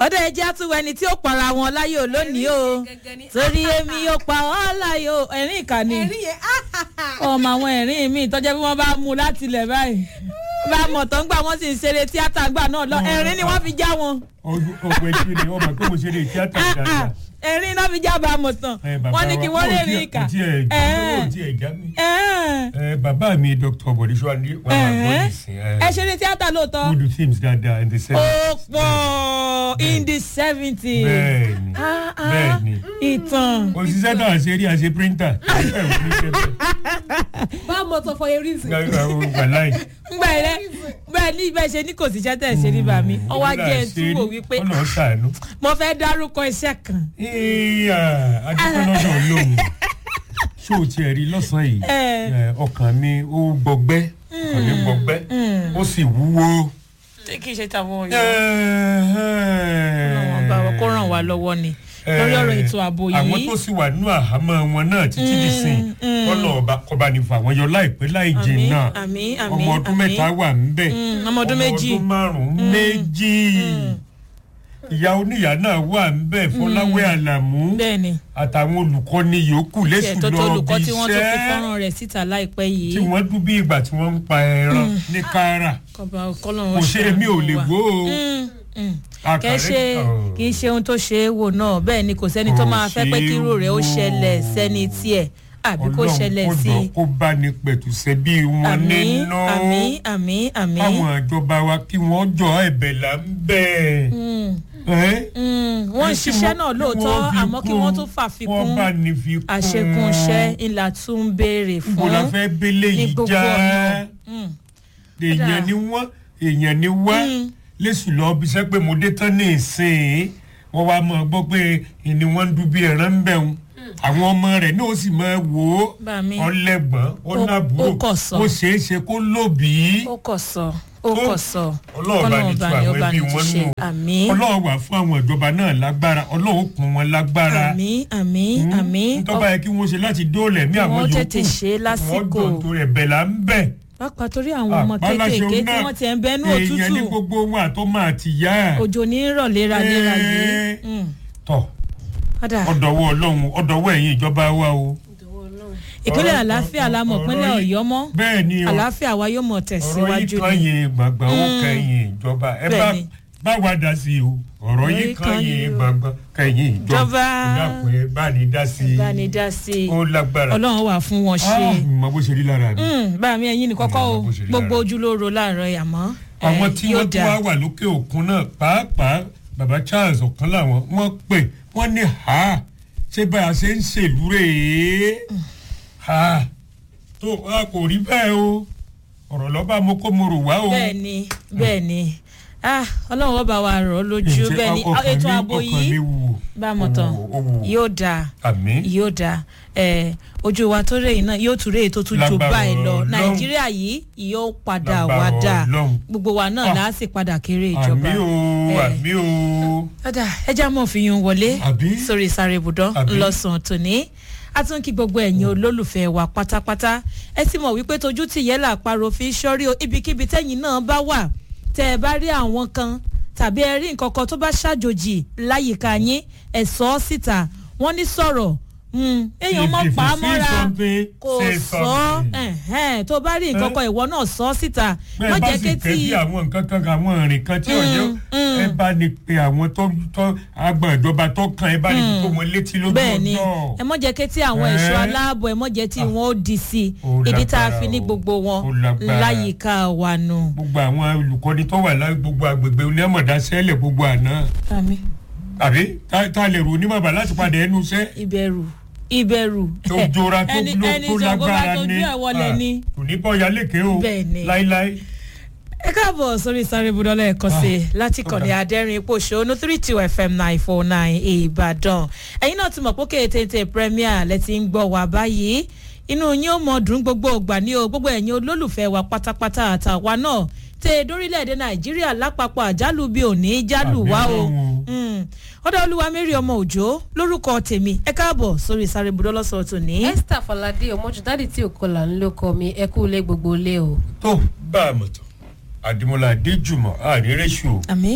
ọdọ ẹjẹ àtúwọ ẹni tí ó para wọn láyò lónìí o torí èmi yóò pa ọ́ láyò ẹ̀rín ìkànnì ẹ̀rín yẹn ọmọ àwọn ẹ̀rín mi tọ́jọ́ bí wọ́n bá mú un láti ilẹ̀ báyìí bá a mọ̀ tán gbà wọ́n sì ń ṣeré tíátà gbà náà lọ ẹ̀rín ni wọ́n fi já wọn ọgbẹ tí ni ọmọ pé mo ṣe lè tíátà dáadáa. ẹ̀rín náà fi já bá a mọ̀ tán Ẹ, bàbá wọ́n ní kí wa, wọ́n lè ó rí tiẹ̀- ìkà ó tiẹ̀- Ẹ̀ẹ́. ó tiẹ̀ já mi. ẹ̀ẹ́. Ẹ, bàbá mi dr bọ̀dísọ́lá wọn máa gbọ́ Ẹ̀ẹ́. nísìn ẹ ṣeré tíátà lóòótọ́ good films dáadáa in the ó sense. pọ̀ in the seventies bẹ́ẹ̀ni Ah, ah. bẹ́ẹ̀ni ìtàn òṣìṣẹ́ náà ṣe rí àṣẹ píríntà. bá a mọ̀ tó for a reason. wàláì. ngbà rẹ bẹ́ẹ̀ ní ibẹ̀ ṣe ní kò síṣẹ́ tẹ̀ ṣe ní bàmí ọwọ́ ajé ẹ̀ tún wò wípé ọ̀nà ṣàánú. mo fẹ́ dárúkọ iṣẹ́ kan ìyá adúpẹ́lọ́dọ̀ lóhùn ṣó o tiẹ̀ rí lọ́sàn-án yìí Ẹ. ẹ, ọkàn mi ó gbọgbẹ́ ọkàn mi gbọgbẹ́ ó sì wúwo. tí kì í ṣe tàwọn ọ̀yọ́ wọn bá wọn kó ràn wá lọ́wọ́ ni lórí ọ̀rọ̀ ètò ààbò àwọn yìí tó sì wà nínú àhámọ́ wọn náà títí di sìn mm. kọ́nà ọba kọba ní fún àwọn yọ láìpẹ́ láì Àmín, jìn náà àmín, àmín, ọmọ ọdún àmín. mẹ́ta wà ńbẹ̀ Mm, ọmọ ọdún méjì. ọmọ ọdún márùn-ún méjì ìyá oníyà náà wà ńbẹ̀ fọláwẹ́ àlàmú bẹ́ẹ̀ ni àtàwọn olùkọ́ni yòókù tiẹ̀ lẹ́sùn tó tó lọ bí olùkọ́ tí wọ́n tó fi iṣẹ́ fọ́nrán rẹ̀ síta láìpẹ́ tí yìí wọ́n dún bí ìgbà tí wọ́n ń pa ẹran ní kára kọba kọlọ́run kò ṣe èmi ò lè wò ó kẹ́ ṣe kì í ṣe ohun tó ṣe é wò náà bẹ́ẹ̀ ni kò sẹ́ni tó Kò máa fẹ́ pé ṣe é kí irú rẹ̀ ó wò. ṣẹlẹ̀ sẹ́ni tiẹ̀ àbí kó ṣẹlẹ̀ sí ọlọ́run kó bá ní pẹ̀tùsẹ́ bí wọn àmì nínú àmì àmì àmì káwọn ìjọba wa kí wọ́n jọ ẹ̀bẹ̀ là ń bẹ̀. ẹ́ wọ́n ń kí ṣiṣẹ́ wọ́n- náà kí lóòótọ́ wọ́n fi àmọ́ kí kún, wọ́n tún fàfikún wọ́n bá ní fi kún àṣekúnṣẹ́ ńlá tún ń béèrè ibo fún la fẹ́ bẹ́lẹ̀ ní yìí gbogbo já ọ̀nà. Mm. èèyàn ni wọ́n èèyàn ni wá lẹ́sù lọ bí sẹ́ pé mo dé tán ní ìsìn wọ́n wá mọ̀ gbọ́ pé ìní wọ́n ń dún bí ẹran ń bẹ̀ wọn àwọn ọmọ rẹ̀ ní o sì máa wò ó Bá mi. ọlẹ́gbọ̀n Ó- ọ̀nàbúrò ó kọ̀ sọ. ó ṣeé ṣe kó lóbìí ó kọ̀ sọ ó kọ̀ sọ ọlọ́run bá ní tu àwọn ẹbí wọn nù àmì ọlọ́run wà fún àwọn ìjọba náà lágbára ọlọ́run kún wọn lágbára àmì àmì àmì ntọ́ba yẹ kí wọ́n ṣe láti dóòlẹ̀ mí àwọn Wọ́n yòókù tètè ṣe lásìkò. wọ́n dùn tó rẹ̀ bẹ̀ là ń bẹ̀. pápá torí àwọn ọmọ Àpáláṣẹ kéékèèké tí náà, wọ́n ti ẹ̀ ń bẹ́nu èèyàn ní òtútù gbogbo wọn àtọ́mọ àtìyá òjò ní rọ̀ léraléra yìí Ẹ́ẹ́. Mm. tọ̀ Ọ̀dà, ọ̀dọ̀wọ́ ọlọ́run ọ̀dọ̀wọ́ ẹ̀yìn ìjọba wa o. ìpínlẹ̀ ọ̀rọ̀- àlàáfíà la mọ̀ ọ̀rọ̀ pínlẹ̀ yìí- ọ̀yọ́ mọ́ bẹ́ẹ̀ ni o àlàáfíà wa yóò mọ̀ ọ̀rọ̀ yìí tẹ̀síwájú kan ni yìí gbàgbà ó kẹ́yìn ìjọba ẹ bá Bẹ́ẹ̀ ni. bá wa dá sí i o ọ̀rọ̀ yìí kan yìí gbàgbà kẹ́yìn ìjọba Ìjọba. ìdàpọ̀ ẹ bá ní dá sí i bá ní dá sí i ó lágbára. ọlọ́run wà fún wọn ṣe Ah, mo bó ṣe rí lára mi. Mm, bá mi ẹ̀yin ní kọ́kọ́ o Ọmọ bó ṣe rí gbogbo lára. ojú ló ro láàárọ̀ yìí àmọ́ eh, àwọn tí yóò wọ́n tún dáa. wá wà lókè òkun náà pàápàá baba charles ọ̀kan làwọn wọ́n pè wọ́n ní ha ṣé bá a ṣe ń ṣèlú rèé ha tó a kò rí bẹ́ẹ̀ o ọ̀rọ̀ lọ́ba mo kó mo rò wá o. bẹ́ẹ̀ ni bẹ́ẹ̀ ni Ah, ọlọ́run ọba wa rọ̀ ọ́ lójú Ǹjẹ́ bẹ́ẹ̀ ni ọkàn ètò mi- ààbò ọkàn mi yìí wù bá a mọ̀ tán ó wù, ó wù. yóò dáa àmì yóò dáa ẹ ojú wa tó rèé náà yóò tún rèé tó tún jù Lágbára báyìí lọ Ọlọ́run. nàìjíríà yìí yóò padà Lágbára wá dáa Ọlọ́run. gbogbo wa náà Ah. láà sì padà kéré ìjọba àmì o Eh, àmì o ọ̀dà ẹja mọ̀ fi yún wọlé Àbí? sórí sáré ibùdó Àbí? ńlọsàn tòní a tún kí gbogbo ẹ̀yin olólùfẹ́ wa pátápátá ẹ sì mọ̀ wípé tójú tìyẹ́ là parọ́ fi sọ́rí o ibikíbi tẹ́yìn náà bá wà tẹ́ ẹ bá rí àwọn kan tàbí ẹ rí nǹkan kan tó bá ṣàjòjì láyìíká yín ẹ sọ ọ́ síta wọ́n ní sọ̀rọ̀ mm, èèyàn mọ̀ If you pa á see mọ́ra something, kò say sọ something. ẹ̀hẹ́n, tó bá rí nǹkan Eh? kan ìwọ náà sọ ọ́ síta bẹ́ẹ̀ má bá jẹ́ sì kétí kẹ́ bí àwọn nǹkan kan àwọn ìrìn kan tí ò yẹ mm. ẹ bá ní pe àwọn tó tó agbọ̀n ìjọba tó kàn ẹ bá ní tó wọn létí lójú bẹ́ẹ̀ ni ọjọ́. ẹ mọ̀ jẹ́ kí tí àwọn Eh? ẹ̀ṣọ́ aláàbọ̀ ẹ mọ̀ jẹ́ tí wọ́n ó di sí i Ó ìdí tá a lágbára fi ní o. gbogbo wọn Ó lágbára. láyìíká wa nù. gbogbo àwọn olùkọ́ni tó wà láì gbogbo agbègbè onímọ̀dá sẹ́lẹ̀ gbogbo àná àmì àbí tá tá a lè rò onímọ̀bà láti padà ẹnu iṣẹ́ ìbẹ̀rù ìbẹ̀rù tó jọra tó ẹni ló ẹni tó sọ̀gbọ́n bá lágbára tójú ní ẹ̀ wọlé ni. kò ní bọ́ yalékè o Bẹ́ẹ̀ ni. láíláí. ẹ káàbọ̀ sórí sáré budọ́lá ẹ̀kọ́ sí i láti ó kọ̀ní dáa. adẹ́rìn ipò ṣòónú three two fm nine four nine ìbàdàn ẹ̀yin náà ti mọ̀ pé kétéńté premier lẹ ti ń gbọ́ wá báyìí inú yín ó mọ dùn gbogbo ògbà ní o gbogbo ẹ̀yin olólùfẹ́ wa pátápátá àtàwa náà tẹ dórílẹ̀‐èdè nàìjíríà lápapọ̀ àjálù bíi òní jálù wá o Àmì Ọlọ́run. Mm. ọ̀dọ̀ olúwa mary ọmọ òjò lórúkọ tèmi ẹ káàbọ̀ sórí sáré budọ́lá sọ̀rọ̀ tòní. esther falade ọmọjúdádì tí òkọlà ń lóko mi ẹ kú ilé gbogbo ilé o. tó bá a mọ̀ tán àdìmọ́lá adéjùmọ̀ àrírẹ́sù àmì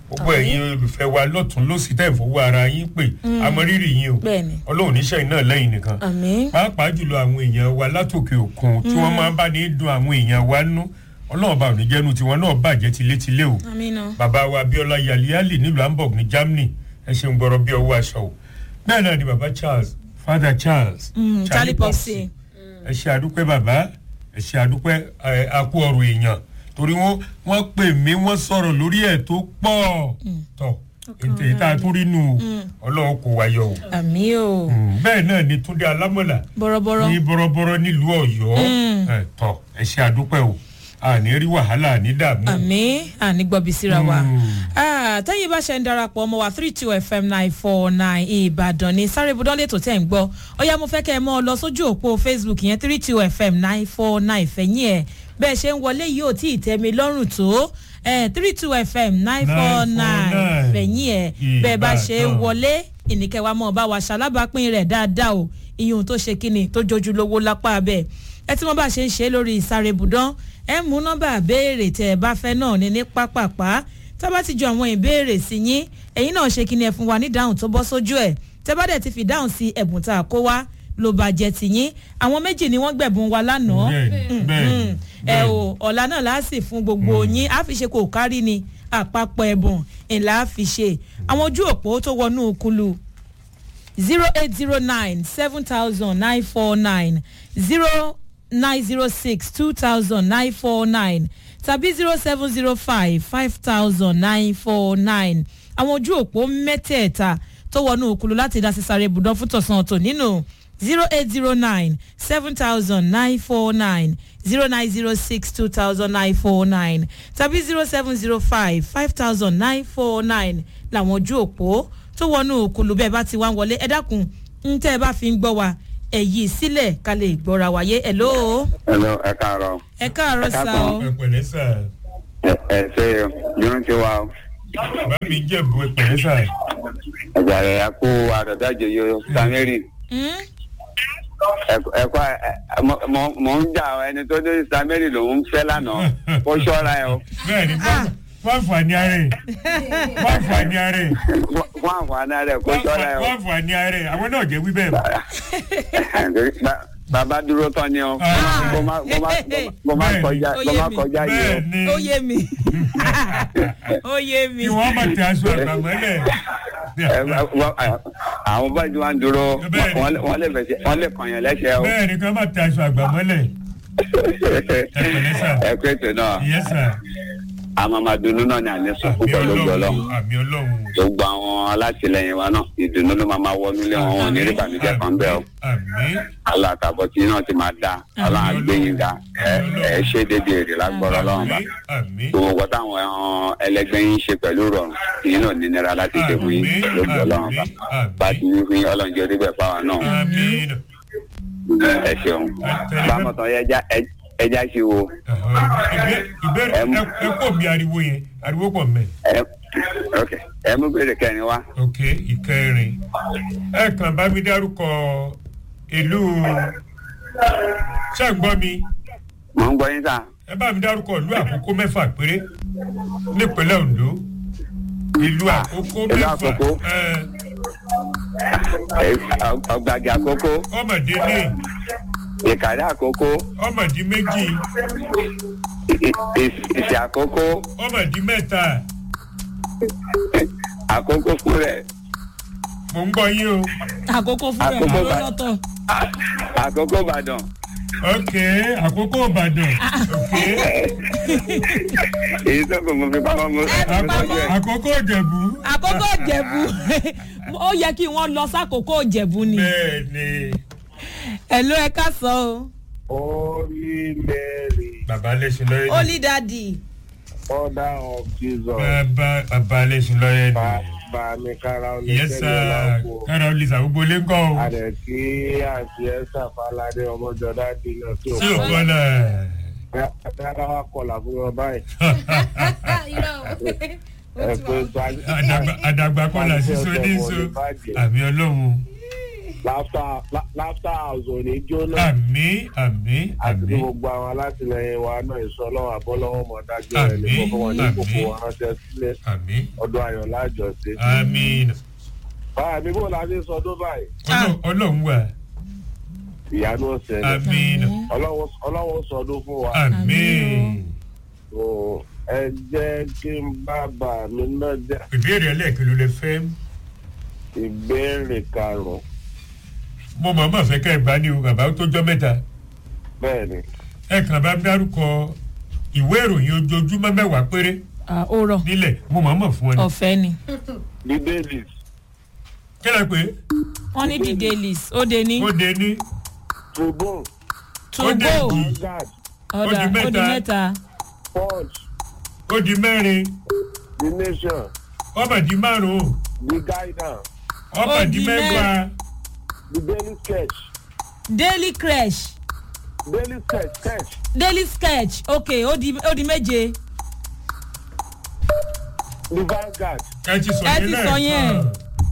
gbogbo ẹ̀yin olùfẹ́ wa lọ́tún lọ́sí tẹ̀ fowó ara yín pè amọ̀rírì yín o Bẹ́ẹ̀ni. ọlọ́run níṣẹ́ iná lẹ́yìn nìkan àmín pàápàá jùlọ àwọn èèyàn wa látòkè òkun tí wọ́n máa ń bá ní dun àwọn èèyàn wa nú ọlọ́run bá òní jẹ́nu tiwọn náà bàjẹ́ tilétilé o àmín náà. bàbá wa abiola yaliali nílùú hamburg ní germany ẹ ṣeun gbọ́rọ̀ bí ọwọ́ aṣọ o bẹ́ẹ̀ náà ni bàbá charles father charles Mm, Charlie Popsi. ẹ ṣe àdúpẹ́ bàbá ẹ ṣe àdúpẹ́ ẹ, a kú ọ̀rọ̀ èèyàn torí wọ́n wọ́n pè mí wọ́n sọ̀rọ̀ lórí ẹ̀ tó pọ̀ tọ̀ ètò èyí tá a tún rí nù o ọlọ́run kò wáyọ̀ o àmín o Mm, bẹ́ẹ̀ náà ni túndé alámọ̀là bọ̀rọ̀bọ̀rọ̀ ní bọ́rọ́bọ́rọ́ nílùú ọ̀yọ́ ẹ, tọ̀ ẹ ṣe àdúpẹ́ o àní rí wàhálà àní dààmú. àmín àní gbọ́bi síra wa. Mm. Ah, tẹ́yìn bá ṣe ń darapọ̀ ọmọ wa three two fm nine four nine ìbàdàn ní sáré ibùdó lẹ́tọ̀ tẹ̀ ń gbọ́ ọ̀yá mo fẹ́ kẹ́ ẹ mọ́ ọ lọ sójú òpó facebook yẹn three two fm nine four nine fẹ̀yìn ẹ̀ bẹ́ẹ̀ ṣe ń wọlé yìí ò tí ì tẹ́ mi lọ́rùn tó three two fm nine four nine 949 fẹ̀yìn ẹ̀ bẹ́ẹ̀ bá ṣe ń Ìbàdàn. wọlé ìníkẹwàá mọ̀ bá wa ṣalábàápín rẹ̀ dáadáa o iyùn tó ṣe kíni tó jojú lówó lápá bẹ́ẹ̀ ẹ tí wọ́n bá ṣe ń ṣe lórí ìsáré ibùdó ẹ mú nọ́mbà béèrè tẹ́ ẹ bá fẹ́ náà ní ní pápápá tá bá ti ju àwọn ìbéèrè sí yín ẹ̀yin náà ṣe kíni ẹ fún wa ní dáhùn tó bọ́ sójú ẹ̀ tẹ́ bá dẹ̀ ti fi dáhùn sí ẹ̀bùn tá a kó wá ló bá jẹ tìyín àwọn méjì ni wọ́n gbẹ̀bùn wa lánàá bẹ́ẹ̀ni bẹ́ẹ̀ni ẹ o ọ̀la náà la sì fún gbogbo yín a fi ṣe kò kárí ni àpapọ̀ ẹ̀bùn ńlá a fi ṣe àwọn ojú òpó tó wọnú kulu zero eight zero nine seven thousand nine four nine zero nine zero six two thousand nine four nine tàbí zero seven zero five five thousand nine four nine àwọn ojú òpó mẹ́tẹ̀ẹ̀ta tó wọnú òkulu láti dá sísáré ibùdó fún tọ̀sán ọ̀tọ̀ nínú zero eight zero nine seven thousand nine four nine zero nine zero six two thousand nine four nine tàbí zero seven zero five five thousand nine four nine làwọn ojú òpó tó wọnú òkulu bẹ́ẹ̀ bá ti wá ń wọlé ẹ dákun ń tẹ́ ẹ bá fi ń gbọ́ wa ẹ yí sílẹ̀ ká lè gbọ́ra wáyé ẹ̀ lóo Hello, ẹ káàárọ̀. ẹ káàárọ̀ Ẹ sá káàbọ̀. o ẹ pẹ̀lẹ́ sà Ẹ ẹ ṣe yóò ti wá o. bàbá mi jẹ̀bù ẹ pẹ̀lẹ́ sà Ẹ̀jà rẹ̀ ẹ kú àdọ̀dájọ yóò Samiri. Hmm? Ẹ kọ́ ẹ mọ- mọ- mò ń jà ẹni tó ní Samiri lòún fẹ́ lánàá. Kó ṣọ́ra ẹ o. bẹ́ẹ̀ni fún- fún àǹfààní ara ẹ̀ fún àǹfààní ara ẹ̀ Fún- Fún àǹfààní rẹ̀ kó ṣọ́ra ẹ fún o. àǹfààní ara ẹ̀ àwọn náà jẹ́ wí bẹ́ẹ̀ Ba- Bàbá dúró tán ni o. Ah. Kó má kó má kó má Bẹ́ẹ̀ni. kọjá Ó kó yé má mi. kọjá yìí o. bẹ́ẹ̀ni ó yé mi ó yé mi kí wọ́n má tẹ aṣọ àgbàmọ́lẹ̀ Ẹ, wọ́n- Àwọn báyìí wá ń dúró Bẹ́ẹ̀ni. wọ́n lè- wọ́n lè fẹsẹ̀ wọ́n lè kàn yẹn lẹ́sẹ̀ o. bẹ́ẹ̀ni kí wọ́n má tẹ aṣọ àgbàmọ́lẹ̀ pẹ̀lẹ́ sà. Ẹ pé ètò náà ìyẹn sà àmọ́ máa dunnú náà ní àní sọ àmì púpọ̀ lójú ọlọ́run. ọlọ́run àmì ọlọ́run gbogbo àwọn alátìlẹyìn wa náà ìdùnnú ló máa máa wọnú ilé wọn wọn ní rí ìbànújẹ́ kan bẹ́ẹ̀ o àmì aláàtàbọ̀ tí náà ti máa da ọlọ́run àgbẹ̀yìn da ẹ ẹ ṣe débi èrè lágbọ́rọ̀ ọlọ́run bá àmì àmì gbogbo nǹkan táwọn ẹ̀hàn ẹlẹgbẹ́ yín ṣe pẹ̀lú rọrùn yín náà ní nira láti ṣe fún yín Àmín, lójú ọlọ́run bá àmín, bá ti ní fún yín ọlọ́run jẹ́ orí bẹ̀ fáwọn náà àmì ẹ ṣeun bámọ̀ tán ẹja ẹja ṣe wo ìbéèrè Ẹm. ẹ kò bí ariwo yẹn ariwo pọ̀ mẹ́. ẹ ok ẹ mú bèrè kẹrin wá ok ìkẹrin ẹ kàn bá mi dárúkọ ìlú ṣé ń gbọ́ mi mò ń gbọ́ yín sá ẹ bá mi dárúkọ ìlú àkókò mẹ́fà péré nípínlẹ̀ ondo ìlú àkókò ìlú mẹ́fà Àkókò. ẹ, Ẹ, ọgbàgì àkókò ọmọdé ní ìkàdé àkókò ọmọdé méjì ì- ì- ìsì àkókò ọmọdé mẹ́ta àkókò fún rẹ̀ mò ń gbọ́ yín o àkókò fún rẹ̀ Àkókò ló bá- lọ́tọ̀ àkókò ìbàdàn ok àkókò ìbàdàn ok èyí tó kò mọ fi pamọ́ mọ́ Àkókò- àkókò ìjẹ̀bú àkókò ìjẹ̀bú ó yẹ kí wọ́n lọ sákòókò ìjẹ̀bú ni bẹ́ẹ̀ ni ẹ̀ ló ẹ ká sọ o Holy Mary, bàbá lẹ́sìn lọ́yẹ́ ni holy daddy Mother of Jesus, bàbá bàbá lẹ́sìn lọ́yẹ́ bá ni. bá mi kára ó ní yes kẹ́lẹ́ sir ọ̀làwọ̀. kára olùsà gbogbo lé ń kọ́ o Àdẹ̀ kí àti ẹ̀sà Fáládé ọmọjọ́dá di lọ sí tí o òkú. kọ́ náà Dára wa kọlà fún wọn báyìí. irọ́ o. Ẹ pé àdàgbà àdàgbà kọ́ là sí so ní so àmì ọlọ́run Laughter La- Laughter house ò ní jóná. àmì àmì àti àmì gbogbo àwọn alátìlẹyìn wa náà ìṣọlọ́wọ́ àbọ́lọ́wọ́ mọ̀ dájú ẹ̀ ní Àmín, kókó wọn ní kókó àmín. wọn ránṣẹ́ sílẹ̀ àmì ọdún ayọ̀ lájọṣe. àmì báyà mi bò láti sọdún báyìí Ọlọ́run- ọlọ́run wà ìyanu ọ̀sẹ̀ ni àmì Ọlọ́run- ọlọ́run sọdún fún wa. àmì So, ẹ jẹ́ kí n bàbá mi náà jẹ́ ìbéèrè ẹlẹ́ẹ̀kẹ́ ló lè fẹ́ ìbéèrè karùn-ún mo mọ̀ mọ̀ fẹ́ kẹ́ ẹ bá ní o bàbá tó jọ́ mẹ́ta bẹ́ẹ̀ ni ẹ kàn bá dárúkọ ìwé ìròyìn ojoojúmọ́ mẹ́wàá péré Ah, ó rọ̀ nílẹ̀ mo mọ̀ mọ̀ fún ọ ni ọ̀fẹ́ ni bíbélì kí ló pé wọ́n ní the dailies ó de ní ó de ní tribune to ó dé go jù. vanguard ọ̀dà ó di ó di mẹ́ta. mẹ́ta punch ó di mẹ́rin the nation ọmọ di márùn-ún the guidance ọmọ Ó di di mẹ́wàá the daily sketch daily crash daily sketch sketch daily sketch ok ó di ó di méje the vanguard. ẹ ti sọ Ẹ yẹn ti sọ yẹn. lẹ́ẹ̀kan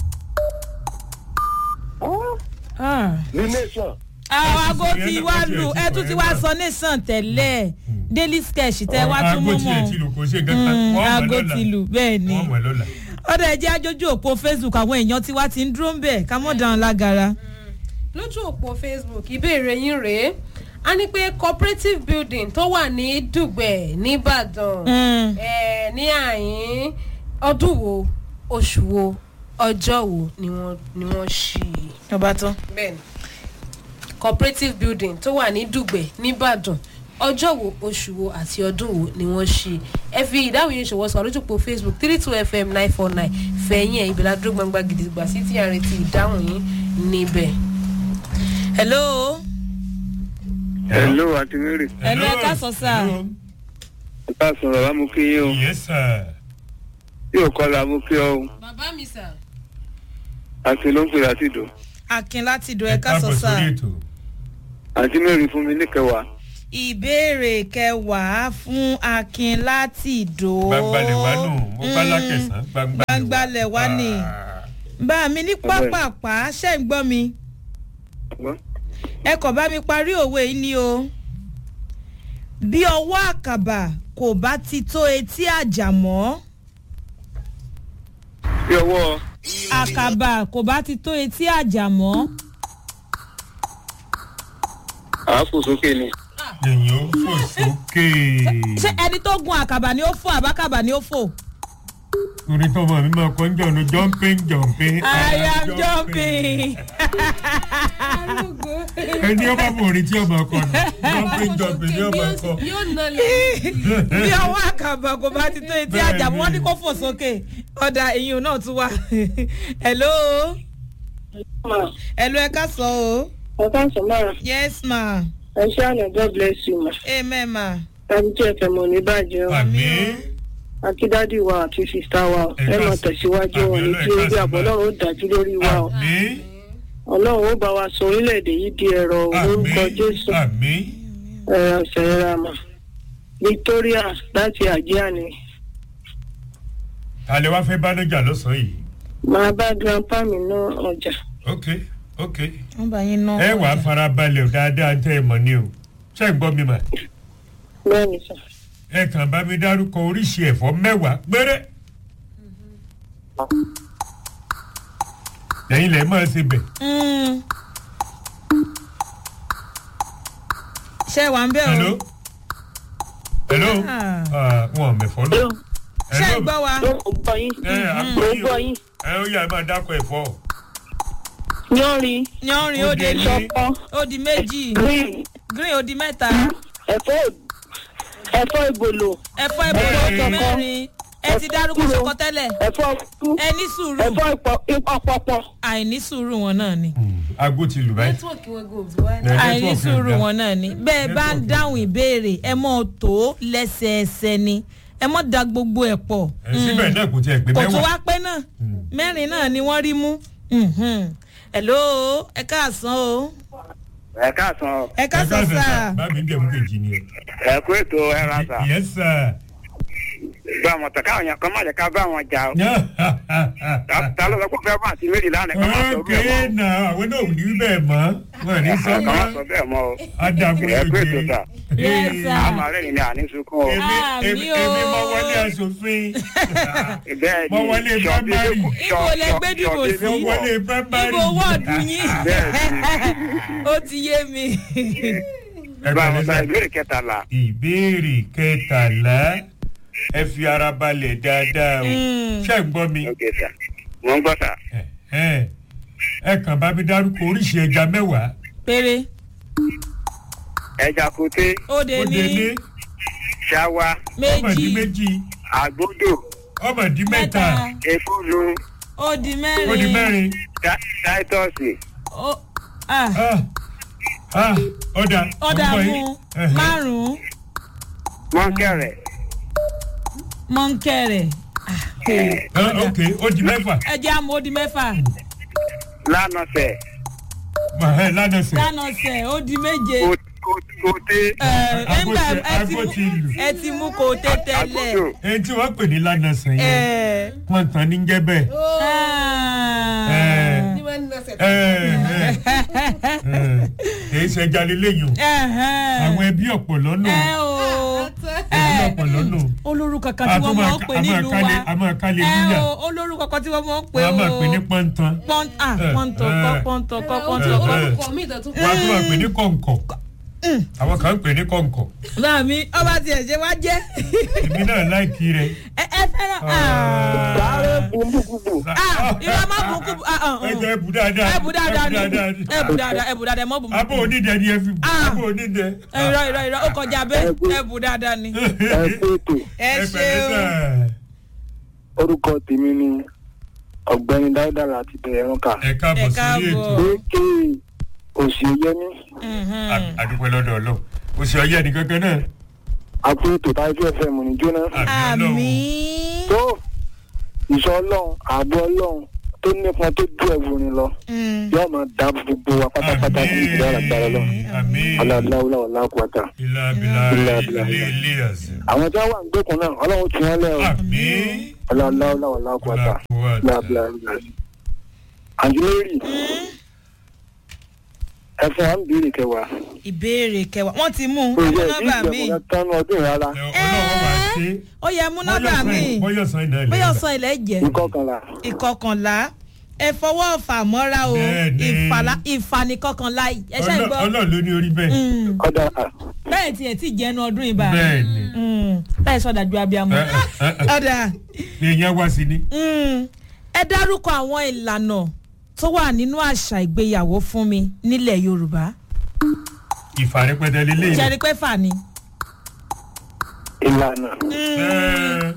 Ah, Ah. the nation àwọn aago Ìyẹn ti náà wá kò tiẹ̀ lù ti ẹ sọ tún ti yẹn wá náà. sọ nation tẹ́lẹ̀ daily sketch tẹ́ wá tún mú aago tiẹ̀ mọ́ ti lù kó ṣe gẹ́gẹ́ wọ́n mọ̀ aago lọ́la ti lù bẹ́ẹ̀ ni wọ́n mọ̀ lọ́la. ọ̀dà ẹ̀jẹ̀ ajójú òpó facebook àwọn èèyàn tiwa ti ń dúró ń bẹ̀ ká mọ̀ dáhùn lágara. lójú òpó facebook ìbéèrè yín rèé a ní pé cooperative building tó wà ní dùgbẹ̀ nìbàdàn Mm. eh, ní àyín ọdún wo oṣù wo ọjọ́ wo ni wọ́n ni wọ́n ṣí i ọba tán. bẹ́ẹ̀ni cooperative building tó wà ní dùgbẹ̀ nìbàdàn ọjọ́ wo oṣù wo àti ọdún wo ni wọ́n ṣí i ẹ fi ìdáhùn yín ṣòwò sọ lójú òpó facebook three two fm nine four nine fẹ̀yìn ẹ̀ ìbílẹ̀ adúró gbangba gidigba sí tí a retí ìdáhùn yín níbẹ̀. hello hello àti mary Hello, ẹ káàsán sà. Hello. ẹ káàsán bàbá mo kí yín o yes sir. tí ò kọlà mo kí ọ o bàbá mi sà. àti ló ń pè láti dùn akin láti do ẹ ẹ ká sọ káàbọ̀ sáà. sórí ètò. àti mary fún mi níkẹwàá ìbéèrè kẹwàá fún akin láti dò. gbangbalẹ̀ wá nù mo bá lákẹ̀sán Gbangbalẹ̀ wá ni. Ah. bá mi ní pápápá ṣe ń gbọ́ mi Ọgbọ́n? ẹ kàn bá mi parí òwe yìí ni o. bí ọwọ́ àkàbà kò bá ti tó etí àjà mọ́ bí ọwọ́ àkàbà kò bá ti tó etí àjà mọ́ àáfò sókè ni èyàn ó fò sókè. ṣé ẹni tó gun àkàbà ni ó fò àbákàbà ni ó fò. torí tọmọ mi máa kọ́ ń jọ̀ ní jumping jumping. I am jumping. ẹni ọba mọ̀ orin tí ọba kọ ni jumping jumping ní ọba kọ. yóò nà lẹ́yìn. bí ọwọ́ àkàbà kò bá ti tó etí àjà mọ́ wọ́n ní kó fò sókè ọ̀dà ìyún náà tún wà. hello hello ẹ ká sọ o. ọ̀ká sọ̀mọ́ra yes ma ẹ ṣé àná god bless you ma amen ma. tàbí tí ẹ fẹ́ mọ̀ ní bàjẹ́ o àmì akídádì wa àti sista wa o Ẹ ẹ ká máa sọ- tẹ̀síwájú wọn ní àmì tí Ọlọ́run, ẹ orí ká àbọ̀ sọ ọlọ́run ó dájú lórí wa o àmì ọlọ́run ó bá wa sọ orílẹ̀-èdè yìí di ẹ̀rọ o, àmì lórúkọ jésù àmì ẹ̀rọ ṣẹ̀ra mà victoria láti àjíà ni alẹ́ wá fẹ́ bánájà lọ́sàn-án yìí. máa bá grandpa mi ná ọjà ok ok wọ́n bá yín ná. ẹ wàá farabalẹ̀ dáadáa tẹ́ ẹ mọ̀ ni o ṣé ń gbọ́ mi mà. bẹ́ẹ̀ ni sà ẹ kàn bá mi dárúkọ oríṣi ẹ̀fọ́ mẹ́wàá péré. lẹ́yìn lẹ́yìn máa ṣe bẹ̀. Mm. ṣé wà ń bẹ̀ o. hello hello Ah. Ah, wọn ò mẹ̀fọ́ lọ. ṣé ń gbọ́ wa. ló ń gbọ́ yín ẹ ló ń àgbọ̀ gbọ́ yín yín ẹ ó yà máa dákọ̀ ẹ̀fọ́. yánrin yanrin ó Ó de di ní ṣọpọ́ ó di méjì green green ó di mẹ́ta ẹ̀fọ́ ẹ̀fọ́ ìgbòlò ẹ̀fọ́ ìbò ó di Ẹ̀fọ́ mẹ́rin ẹ ti dárúkọ Kúrò. ṣọkọ tẹ́lẹ̀ ẹ̀fọ́ kú ẹ ní sùúrù ẹ̀fọ́ ìpọ̀pọ̀ àìní sùúrù wọn náà ni aago ti lù báyìí. nẹ́tíwọ̀kì wọn gò tí wáyé. Ẹ, àìní network sùúrù ẹ̀ dá. wọn náà ni bẹ́ẹ̀ bá ń Network ẹ̀ dáhùn ìbéèrè ẹ mọ́ tó lẹ́sẹẹsẹ ni ẹ mọ́ da gbogbo ẹ̀ pọ̀ ẹ síbẹ̀ náà kò tiẹ̀ pé kò tún mẹ́wàá. wá pé náà mẹ́rin náà ni wọ́n rí mú Mhm. hello ẹ káàsán o ẹ káàsán o. ẹ káàsán sáà bá mi bẹ̀ mú kejì ni ẹ. ẹ kú ètò ẹ ra sà yes sir. bá wọn tán káwọn yẹn kan má jẹ ká bá wọn jà o Ta- ta ló sọ pé ó fẹ́ bá àti méjì lánàá ká má sọ ókè bẹ́ẹ̀ mọ́ náà àwọn náà ò ní bẹ́ẹ̀ mọ́ wọn ò ní sọ ká má mọ́ sọ bẹ́ẹ̀ mọ́ o adagun ẹ pé lóye. ètò ta Yes, sir. àmọ́ rẹ̀ ni àní sunkún o èmi Ah, èmi mi o. èmi mọ wọlé aṣòfin bẹ́ẹ̀ Mo wọlé primary. Ibo lẹ gbé dìbò sí? mo wọlé primary. ibo wọ́ọ̀dù yín ó ti yé mi. ẹ bá bẹ̀rẹ̀ wọn ta sá. ìbéèrè kẹtàlá ìbéèrè kẹtàlá ẹ fi ara balẹ̀ dáadáa o Mm. ṣé ń gbọ́ mi ok sà mo ń gbọ́ sà ẹ ẹ ẹ kàn bá mi dárúkọ oríṣi ẹja mẹ́wàá péré ẹja koté ó de ó dé ní ní ṣáwá ọmọdé méjì méjì àgbódò ọmọdé mẹ́ta ekúlu ó di ó di mẹ́rin mẹ́rin tá- táítọ́ọ̀sì ó ah, Ah, ah, ọ̀dà ọ̀dà ọmọ mú yìí. Ẹhẹ́. márùn-ún mọ́ńkẹ̀rẹ̀ mọ́ńkẹ́rẹ̀ Ah, ok ó di mẹ́fà ẹjẹ́ àmọ́ ó di mẹ́fà lánàṣẹ̀ Ẹhẹ́, lánàá sẹ̀ dánọ̀sẹ̀ ó di méje kó- kó- kóté ẹ nígbà Agbó ti- ẹ ti agbó mú ti lù. ẹ ti mú kó o tẹ́ tẹ́lẹ̀ àgbódò ẹni tí wọ́n pè ní lánàá sẹ̀ yẹn ẹ wọ́n tán ní jẹ́ bẹ́ẹ̀. ah, ní wọ́n ní ọ̀sẹ̀ Ẹ, ẹ, ẹ, kìí ṣe ẹja lélẹ́yìn o ẹhẹ́n. àwọn ẹbí ọ̀pọ̀lọ́ nù ẹ o ẹbí ọ̀pọ̀lọ́ nù olórúkọ kan tí wọ́n mọ̀ ń pè nílùú wa a máa kálẹ̀ ẹ níyà o olórúkọ kan tí wọ́n mọ̀ ń pè wọ́n á o máa pè ní pọ́ntán pọ́n ah Eh, pọ́ntọ̀ eh. kọ́ pọ́ntọ̀ kọ́ ó pọ́ntọ̀ tún kọ́. Eh. orúkọ mi ìdọ̀tún wọ́n á tún máa pè ní kọ̀ǹkọ̀ àwọn kan ń pè ní kọ̀ǹkọ̀ báà mi ọba tiẹ̀ ṣe wá jẹ́ èmi náà láìkí rẹ̀ ẹ ẹ fẹ́ràn sáré bùnbùkùbù ah ìrọ̀ má bùn kú ah ah ẹ jẹ́ ẹbù dáadáa ẹ bù dáadáa ni ẹ bù dáadáa ẹ bù dáadáa ẹ mọ́ bù mọ́. abó onídẹ ni ẹ fi bù Ah. abó onídẹ. irọ́ irọ́ irọ́ ó kọjá bẹ́ẹ̀ ẹ bù dáadáa ni. ẹ kú ètò ẹ ẹ pẹ̀lẹ́ ṣeun sà. orúkọ tèmi ni ọ̀gbẹ́ni dáúdà láti bẹ̀rẹ̀ ẹ̀rọ̀kà ẹ káàbọ̀ Ẹ sórí káàbọ̀. ètò èké òsì yẹmí Mhm. A- adúpẹ́ lọ́dọ̀ ọlọ́run oṣù ọyẹ́ ni kankan náà àti ètò táìpì ẹ̀fẹ̀ mọ̀ ní jóná àmì ọlọ́run àmín. tó ìṣọ́ ọlọ́run ààbò ọlọ́run tó nípọn tó dùn ẹ̀wòrin lọ Mm. yóò máa dá gbogbo wa pátápátá sí ìdílé àgbàrá lọ àmì aláàláwùlà ọ̀làkùwàtà ilà abilà Ilà ilé abilà. ilé àṣẹ. àwọn tí wọ́n wà ń gbẹ́kùn náà ọlọ́run tún wọ́n lẹ́ o àmì aláàláwùlà ọ̀làkùwàtà láàbìlà àǹtí mary ẹ fún wa ń béèrè kẹwàá ìbéèrè kẹwàá wọ́n ti mú un kò ẹ mú yẹ nọ́mbà mi ìgbẹ̀mọ̀ tánú ọdún rárá ọlọ́run wà ṣe ó yẹ mú nọ́mbà mi bọ́yọ̀sán iná ilẹ̀ bóyá ọ̀sán ilẹ̀ jẹ́ ìkọkànlá ìkọkànlá ẹ fọwọ́ ọ̀fà mọ́ra o Bẹ́ẹ̀ni. ìfàlà ìfànìkọkànlá ẹ ṣe gbọ́ ọlọ́run ló ní orí bẹ́ẹ̀ Mm. ọ̀dà bẹ́ẹ̀ tiẹ̀ tí jẹ́nu ọdún ìbá bẹ́ẹ̀ ni bẹ́ẹ̀ sọ̀dà ju abiyamọ Ẹ, ẹ, ẹ, ọ̀dà èèyàn wá sí ni Mm. ẹ dárúkọ àwọn ìlànà tó wà nínú àṣà ìgbéyàwó fún mi nílẹ̀ yorùbá ìfàrẹ́pẹ́tẹ́ lélẹ́yìn. jẹ́rìí pé fà ni. ìlànà Ẹ,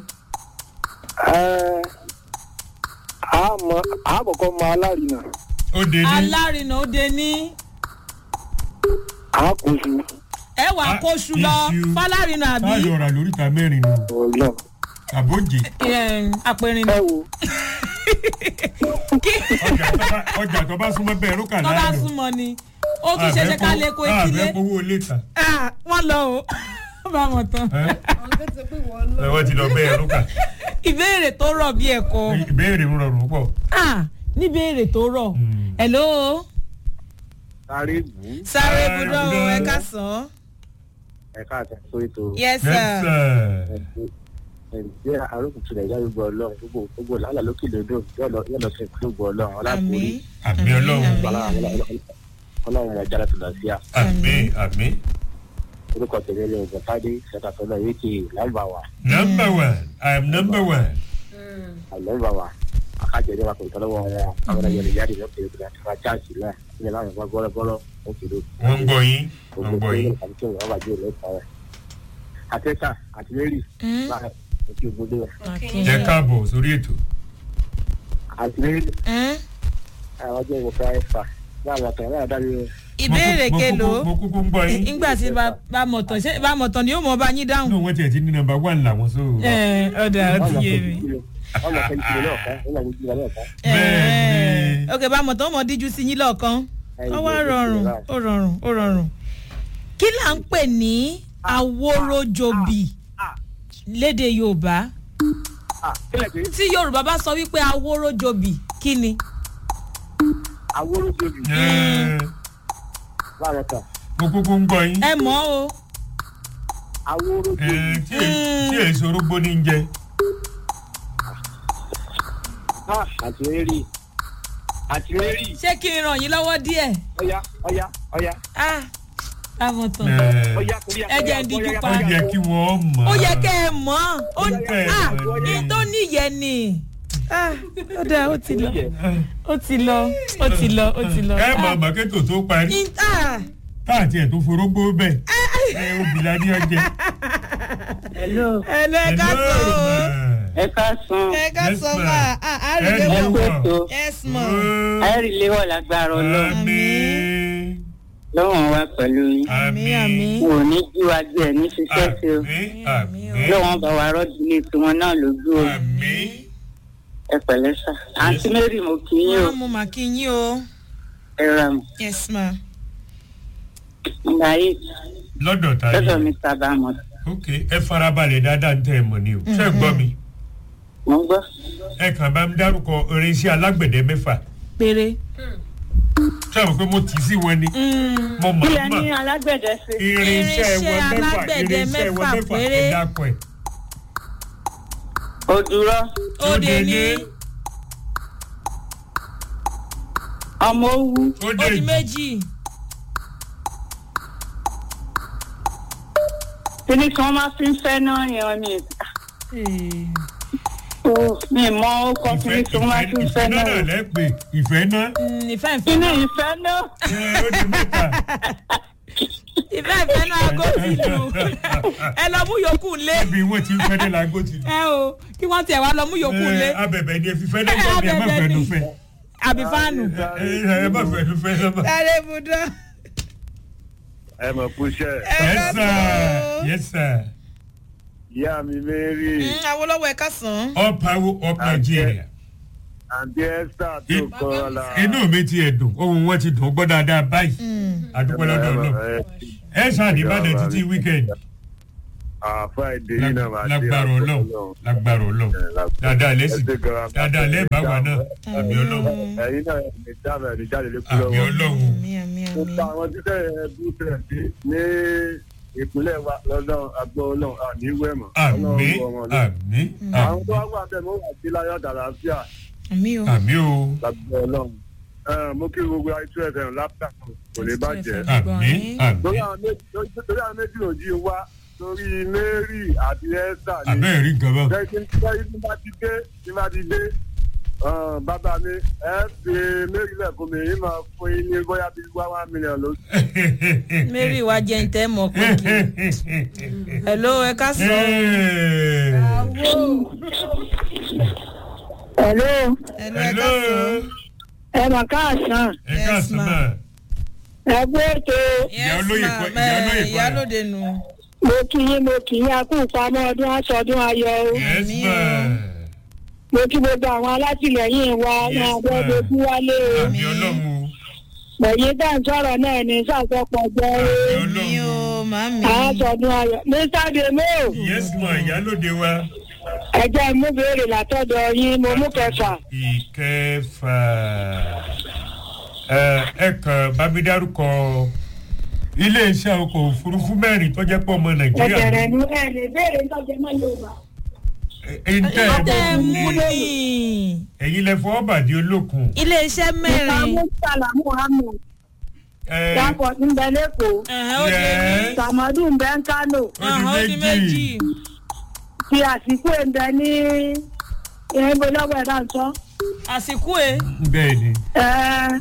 ẹ àmọ́ àkọ́kọ́ mọ alárinà ó dé ní alárinà ó de ní àkóso ẹ wà Ah, kóṣù lọ iṣu. fálárinà àbí táyọ̀ ọ̀rà lóríta mẹ́rin nù ọlọ́run àbójì eh, àpẹrinà ẹ wo ọjà tó bá- ọjà tó bá súnmọ́ bẹ́ẹ̀ rúkà tó bá láàrọ̀ súnmọ́ ni ó tún ṣe ṣe ká lè kó etílé àbẹ́ owó létà Ah, wọ́n lọ o bá wọn tán àwọn tó ti pé wọ́n lọ. wọ́n ti lọ bẹ́ẹ̀ rúkà ìbéèrè tó rọ̀ bí ẹ̀kọ́ ìbéèrè ń rọrùn pọ̀ Ah, níbéèrè tó rọ̀ Mm. hello sáré bù ú sáré Ah, budọ́ o budọ́. ẹ ká sàn ẹ̀ka àtàkùn ètò yes Yes, sir sir. ẹ̀jẹ̀ arókùtù rẹ̀ yára gbọ́ ọlọ́run gbogbo gbogbo làálàá lókè lódò yóò lọ sí ìpínlẹ̀ gbọ́ ọlọ́run ọlápòrí àmín àmì ọlọ́run ọlọ́run rẹ̀ jára tó lọ sí à àmì àmì orúkọ tẹ̀lé lè ọ̀gbọ̀n tádé ṣẹ̀tàtọ́lọ̀ yéèkì lámbàwà number one i am number one àlọ́mbàwà akájẹ̀dẹ̀ wa kò tọ́lọ́wọ́ wọn àwọn ẹ̀yẹ lè jáde lọ́kẹ́ ìgbà tí wọ́n cháàsì náà ilẹ̀ láwọn ẹ̀gbọ́n bọ́lọ́bọ́lọ́ ó kéré wọ́n ń gbọ́ yín wọ́n ń gbọ́ yín àtẹ́sà àti mary Mm. láàrín òkè ògbódé Okay. jẹ́ káàbọ̀ sórí ètò àti mary Mm. àwọn ọjọ́ ìwọ̀n fẹ́ fà láàrín àtàwọn náà dárí ìbéèrè Mo kú- mo kúkú- kelo mo kúkú ń gbọ́ yín nígbà tí bá bá mọ̀tàn ṣé bá mọ̀tàn ni yóò mọ̀ bá yín dáhùn. náà wọ́n tiẹ̀ ti ní number one làwọn so. ẹ ọ̀dà ó ti yé mi. wọ́n mọ̀ fẹ́ jùlọ náà kan wọ́n mọ̀ jùlọ náà kan Bẹ́ẹ̀ni. ok bá mọ̀tàn ó mọ̀ díjú sí yín lọ́ọ̀kan ó wá rọrùn ó rọrùn ó rọrùn. kí là ń pè ní àwòròjòbì lédè yorùbá ah kílẹ̀ pé tí yorùbá bá sọ wípé awóró jobi kí ni. àwòrán tóbi Ẹ, láàárọ̀ kan mo kúkú ń gbọ́ yín ẹ mọ̀ o. àwòrán Ẹ, tóbi tí è- tí èso orógbó ní í jẹ ah àtìlẹ́rì àtìlẹ́rì ṣé kí n ràn yín lọ́wọ́ díẹ̀. ọ̀yá ọ̀yá ọ̀yá ah láwọn tán. Ẹ, ọ̀yá kúrẹ́ Ẹ jẹ́ ń díjú pa. ó yẹ kí wọ́n mọ̀ ó yẹ kẹ́ ẹ mọ̀ ó ní Kẹ́ ẹ ah mọ̀ ní ni. tó níyẹn ni. ah ó dáa ó ti lọ ó ti lọ ó ti lọ ó ti lọ. ẹ mọ̀ màkẹ́tò tó parí Ní- ah táàtì ẹ̀ tó forógbó bẹ́ẹ̀ ẹ obìnrin adé ọjẹ́. hello ẹ lọ ẹ ká sọ o ẹ ká san ẹ ká Yes, sọ ma'am. ma ah a rí Ẹ léwọ lọ. pẹ̀tọ́ yes ma àìrí léwọ̀ lágbára ọlọ́run Àmín. lọ́wọ́n wa pẹ̀lú yín àmín àmín wò ní jí wa jẹ́ ẹ̀ ní ṣiṣẹ́ sí o Àmín. Àmín. lọ́wọ́n bá wa rọ́ọ̀dù ní tiwọn náà lójú o Àmín. ẹ pẹ̀lẹ́ sà àǹtí mary mo kì í yín o wọn mú màá kí yín o ẹ ra mọ̀ yes ma nígbà yìí lọ́dọ̀ ta lọ́dọ̀ mi ni sábà mọ̀ ok ẹ farabalẹ̀ dáadáa ń tẹ́ ẹ mọ̀ ni o ṣé ẹ gbọ́ mi mo ń gbọ́ ẹ kàn bá mi dárúkọ irinṣẹ́ alágbẹ̀dẹ mẹ́fà péré. ṣé àwọn pé mo tì í sí wọn ni mo mọ̀ kílẹ̀ mọ̀ ní alágbẹ̀dẹ sí irinṣẹ́ wọn Irinṣẹ́ mẹ́fà alágbẹ̀dẹ irinṣẹ́ wọn mẹ́fà mẹ́fà péré. ẹ dákọ̀ ẹ̀. òdùrọ̀ òde ní ọmọ owú ó dé òdì méjì kíní kí wọ́n máa fi ń fẹ́ náà yẹn ni o mi mọ ọkọ ìfẹ́ kíní kí wọ́n máa fi ń ìfẹ́ fẹ́ náà náà lẹ́pẹ́ ìfẹ́ náà Mm, ìfẹ́ ìfẹ́ kíní náà ìfẹ́ náà ẹ, ó di mẹ́ta. ìfẹ́ ìfẹ́ náà aago ti lù ẹ lọ mú yòókù lé bí wọ́n ti ń fẹ́ dé lágbo ti lù. ẹ o kí wọ́n tiẹ̀ wá lọ mú yòókù lé Ẹ, abẹ̀bẹ̀ ni ẹ fi fẹ́ dé gbọ́ mi ẹ má Abẹ̀bẹ̀ fẹ́ ni. nu fẹ́. àbí fáànù. Ẹ, ẹ, ẹ má fẹ́ nu fẹ́ sọ́mọ́. sáré ibùdó. ẹ mọ̀ kúṣẹ́ yes sir yes sir ìyá mi mary Awólọ́wọ̀ ẹ̀ka sàn. all power up nigeria. àǹtí esther tó In- kọ́ la. inú mi ti ẹ̀ dùn ohun wọn ti dùn gbọ́ dáadáa báyìí àdúpẹ́ lọ́dọ̀ náà ẹ ṣáà ní ìbàdàn títí weekend friday yìí náà máa dé lágbára ọlọ́run lágbára ọlọ́run dáadáa lẹ́sìn dáadáa lẹ́ẹ̀bá wa náà àmì ọlọ́run ẹ̀yin náà ní dábàá ní jáde lé àmì kúlọ́wọ́. ọlọ́run àmì àmì mo àmì. ta àwọn títẹ̀ ẹbí tẹ̀ sí ní ìpínlẹ̀ wa lọ́dọ̀ agbọ́ ọlọ́run àní ìwé mọ̀. àmì Ọlọ́run wọ wọn lọ. àmì àwọn tó àmì wá wà bẹ́ẹ̀ mo wà sí láyọ̀ àdàlàáfíà àmì o. àmì o lágbọ́ ọlọ́run. Ẹ, mo kí gbogbo àìtú ẹ̀fẹ̀ lápá kò lè bàjẹ́. àmì àmì torí àwọn méjì torí àwọn méjì ò jí wá torí mary àti esther ni àbẹ́ rí nǹkan bá lẹ́yìn tí bá ti dé tí bá ti dé um, bàbá mi ẹ fi mary lẹ́kùn mi yìí máa fún yín ní bóyá bíi wá one million lóṣù. mary wa jẹ́ ntẹ́ mọ̀ pé kí. hello ẹ̀ka sàn. hello hello hello ẹ̀ka sàn. ẹ mà káàsán ẹ káàsán náà ẹ gbé ètò Ìyá olóyè Yes, kọ́- ma'am. ìyá olóyè Eh, kọ́ ìyá rẹ̀. lóde nù. mo kì í mo kì í akú ìpamọ́ ọdún aṣọdún ayọ̀ o yes Àmì ma mo kí gbogbo àwọn alátìlẹyìn wa Yes, wọn àgbẹ̀ ma'am. dojú wálé o àmì ọlọ́run o ẹ̀yin tá à ń sọ̀rọ̀ náà ní sàkópọ̀ jẹ́ o àmì mi ọlọ́run o ò màmí. aṣọdún ayọ̀ mr demo yes ma ìyálòde wa ẹ jẹ́ mú béèrè látọ̀dọ̀ yín mo mú kẹfà ìkẹfà ẹ ẹ kàn bá mi dárúkọ iléeṣẹ́ ọkọ̀ òfurufú mẹ́rin tó jẹ́ pọ̀ ọmọ nàìjíríà ẹ̀bẹ̀rẹ̀ ní ẹ̀ lè béèrè tọ́jú mọ́ yorùbá ẹ̀ńtẹ́ ọtẹ mú ẹ̀bùn ni. ẹ̀yin lẹ fọwọ́ bàdí olókun iléeṣẹ́ mẹ́rin. ìsàmú sàlámù hamid ẹ dapò ń bẹ lẹ́kọ̀ọ́ Ẹ̀hẹ́n, ó lé ní. Yes. sàmọ́dù ń bẹ ń kánò Ẹ̀hẹ́n, ó di méjì. fi àsìkò ń bẹ ní ìhìnbó lọ́wọ́ ẹ̀dá ń sọ. ó àsìkò ẹ̀. bẹ́ẹ̀ ni ẹ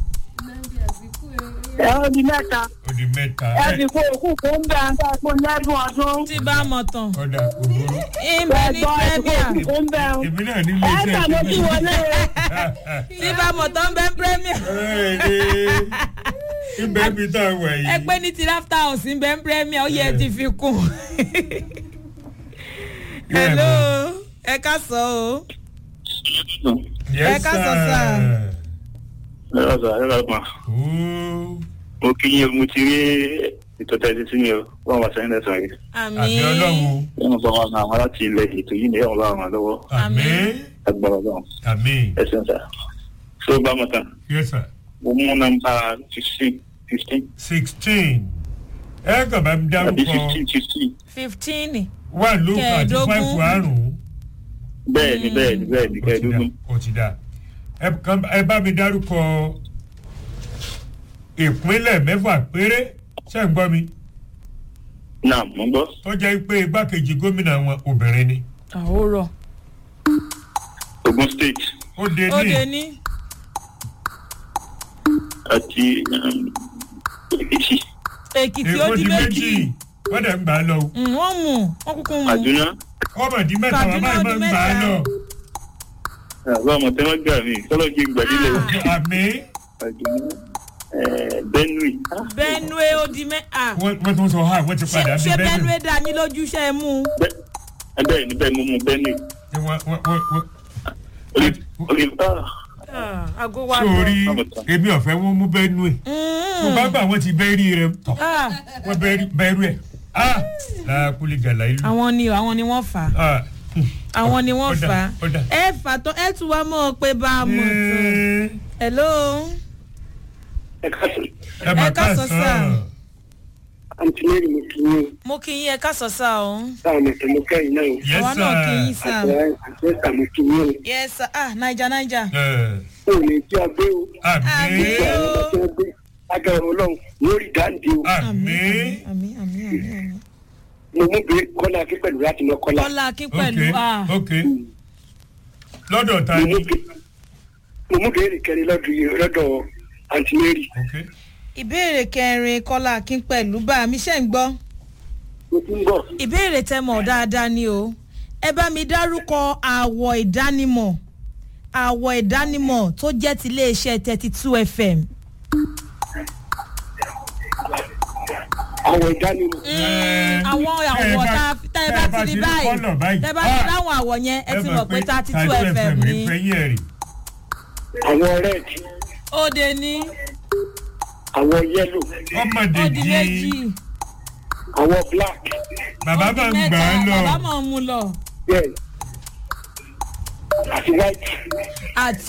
ẹ ó di mẹ́ta ó di mẹ́ta ẹ ẹ fi kó òkú kó ń bẹ ń bẹ kó lẹ́dùn ọdún tí bá mọ̀ tán. kọ́dà òbúrú ìbẹ̀ ní ẹ̀gbọ́n ẹ fi kó premier. òkú kó ń bẹ ń. èmi náà ní ẹ iléeṣẹ́ tàbí kí wọlé o. tí bá mọ̀ tán bẹ́ premier. ibẹ̀ mi tá a wà ẹ yìí pé ní ti laughter house ń bẹ́ premier ó yẹ ti fi kún. hello ẹ ká sọ o. Yes, ẹ ká sọ sá. sir. ẹ lọ sọ ẹ lọ mà Ooh. mo kí yín mo ti rí ètò tẹ́tí sí mi o wọ́n wá sẹ́yìn lẹ́sàn-án rí àmì àmì ọlọ́run wọ́n bá wọn àwọn láti ilẹ̀ ètò yìí ni wọ́n bá wọn lọ́wọ́ àmì agbára ọlọ́run àmì ẹ̀sìn sà tó bá mọ̀ tán yes sir mo mú nọ́mbà fifteen fifteen sixteen ẹ kàn bá mi àbí dárúkọ fifteen fifteen fifteen wà lóko àti Kẹẹ̀dógún. fáìfù àrùn bẹ́ẹ̀ ni bẹ́ẹ̀ ni bẹ́ẹ̀ ni ó ti dà kẹ́ẹ̀dógún ó ti dà ẹ kàn- ẹ bá mi dárúkọ ìpínlẹ̀ mẹ́fà péré ṣé ń gbọ́ mi náà mo gbọ́ tó jẹ́ pé igbákejì gómìnà wọn obìnrin ni àhórọ Ogun State ó dé ó ní dé ní àti um, Èkìtì èkìtì ó èkó di di méjì méjì wọ́n dẹ̀ ń gbà á lọ o. Mm, wọ́n mú wọ́n kúkú mú Àdúná ọmọ di mẹ́ta Kaduna bàbá ó yìí máa di ń gbà á mẹ́ta. lọ. àwọn ọmọ tẹ́wọ́n gbà mí kọ́lọ́ kí n gbàdílé o. àmì Àdúná eh, Benue benue ó di mẹ́ à wọ́n wọ́n tún sọ ha wọ́n ti ṣé padà bí ṣé bẹ́ẹ̀ benue dá yín lójú ṣe é mú Bẹ́- eh, bẹ́ẹ̀ ni bẹ́ẹ̀ mo mú Benue ni wọ́n wọ́n wọ́n wọ́n. orí orí ah, Ah, àgọ́ wa lọ. sórí èmi ọ̀fẹ́ wọn mú bẹ́ẹ̀ nù ẹ̀ mo bá gbà wọ́n ti bẹ́ẹ̀rì rẹ̀ tọ̀ Ah, wọ́n bẹ́ẹ̀rì bẹ́ẹ̀rù ẹ̀ ah làákùlì gàlà ìlú. àwọn ni àwọn ni wọ́n fà á ah àwọn ni wọ́n Ó dà, fà á ó dà. ẹ fà tán ẹ tún wá mọ́ ọ pé bá a mọ̀ tán hello ẹ káàsì ẹ mà Ẹ ká sọ sáà. káàsán àǹtí mary mo kì í yín mo kí yín ẹ ká sọ sá o sáà mo tẹ̀ mo kẹ́yìn náà o. yes àwa náà kí yín sir. sá àti ẹ̀ka mo kì í yín o. yes sir ah naija naija ẹ o ò ní jẹ́ agbé o. àmì Àmín. ìgbà àwọn ọmọ tí wọ́n gbé agbára ọlọ́run yóò rí dáǹdé o. àmì àmì àmì àmì àmì mo mú bèrè kọ́lá akí pẹ̀lú láti mọ kọ́lá. kọ́lá kí ok pẹ̀lú ah ok lọ́dọ̀ ta mo ni mú bè- mo mú bèrè kẹrin lọ́dọ̀ yìí- lọ́dọ̀ àǹtí mary. ok ìbéèrè kẹrin kọ́lá kí pẹ̀lú bá mi ṣe ń gbọ́ mo ti ń bọ̀. ìbéèrè tẹ mọ̀ dáadáa ni o ẹ bá mi dárúkọ àwọ̀ ìdánimọ̀ àwọ̀ ìdánimọ̀ tó jẹ́ ti iléeṣẹ́ thirty two fm. àwọn ìdánimọ̀. Ẹ, àwọn tẹ́ ẹ àwọ̀ bá- tá tẹ́ ẹ bá tẹ́ ẹ ti rí kọ́lọ̀ báyìí tẹ́ ẹ bá ti Ah, dáhùn àwọ̀ yẹn ẹ ti mọ̀ pé thirty two 32 fm rí ni. fẹ́yìn ẹ̀ rí àwọn red ó de ní àwọn yellow ọmọdé ó di jí méjì àwọn black bàbá ó di máa ń gbà á mẹ́ta lọ bàbá máa ń mú lọ yes àti white. àti